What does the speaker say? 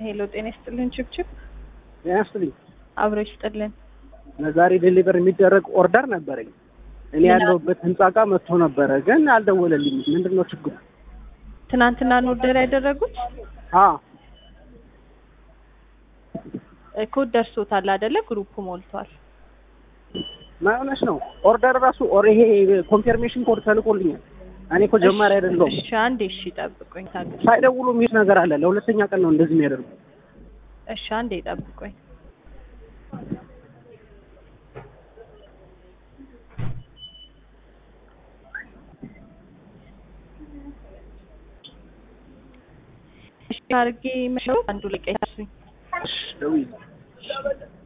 ሄሎ ጤና ይስጥልን ችብችብ ጤና ይስጥልኝ። አብሮ ይስጥልን። ለዛሬ ዴሊቨር የሚደረግ ኦርደር ነበረኝ። እኔ ያለሁበት ህንጻ ጋር መጥቶ ነበረ፣ ግን አልደወለልኝም። ምንድን ነው ችግሩ? ትናንትና ነው ኦርደር ያደረጉት? አ ኮድ ደርሶታል አይደለ? ግሩፕ ሞልቷል። ማይሆነሽ ነው ኦርደር ራሱ ኦር ይሄ ኮንፊርሜሽን ኮድ ተልኮልኛል። እኔ እኮ ጀማሪ አይደለሁም። እሺ አንዴ እሺ ጠብቁኝ። ታገ- ሳይደውሉ የሚል ነገር አለ። ለሁለተኛ ቀን ነው እንደዚህ የሚያደርጉ። እሺ አንዴ ጠብቁኝ። እሺ አድርጌ መሸው አንዱ ላይ ቀይሱኝ። እሺ ደውዪ።